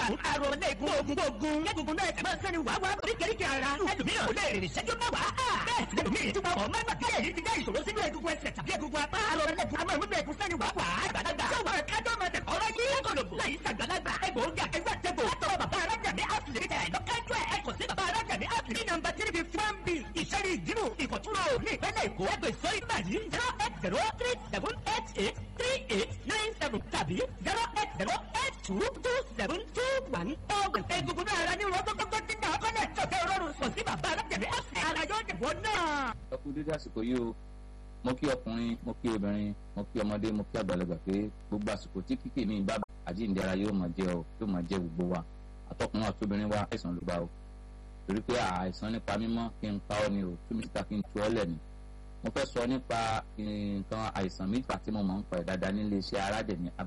one àrùn lẹ́gùn ogun ogun lẹ́gùn náà ẹ̀sẹ̀ máa ń sẹ́ni wàá wá oríkèéríkèé ara ẹlòmíràn kò lè rìn ìṣẹ́jú mẹ́wàá bẹ́ẹ̀ sì lẹ́lòmíràn tí wọ́n máa ń gbà èyí ti dá ìṣòro sínú egungun ẹsẹ̀ tàbí egungun apá àrùn lẹ́gùn àmọ́ ìmúlò ẹ̀gún sẹ́ni wàá wà àgbàlagbà tí wọ́n kájọ́ máa tẹ̀ kọ́rọ́ yí kọlọ̀bù láyé sàgbàlagbà egbòogi àkẹgbẹ́ àtẹ̀bò látọwọ́ bàbá arájàmí àtìlẹ́yìn ẹ̀ lọ́kájú ẹ̀ ẹ̀kọ́ sí bàbá arájàmí àtìlẹ́yìn nọ́mbà three fifty one b ìṣẹ́rí ìdírù ìkọ̀túnrò ní ìpínlẹ̀ èkó ẹgbẹ́ sọ ìgbà yìí zero eight zero three seven eight eight three eight nine seven tàbí zero eight zero eight two two seven two one ọ̀gbìn egungun náà ara ní wọn gbogbo tí náà kọ́lẹ̀ tọ̀tẹ̀ rọrùn sọ sí bàbá arájàmí àtìlẹ́yìn ara yóò dìbò náà. ẹ kú dédé àsìkò yìí o mo kí ọkùnrin mo kí obìnrin mo kí ọmọdé mo kí àgbàlagbà pé gbogbo àsìkò tí kíkì mi bá àjíǹde ara yóò máa jẹ ọ yóò máa jẹ gbogbo wa àtọkùnrin àtobìnrin wa àìsàn ló bá o torí pé àìsàn nípa mímọ́ kí n pa ọ́ ni o tú mi síta kí n tu ọ́ lẹ̀ ni mo fẹ́ sọ nípa nǹkan àìsàn méjì tí mo máa ń pa ẹ̀ dáadáa nílé iṣẹ́ aládẹ̀mí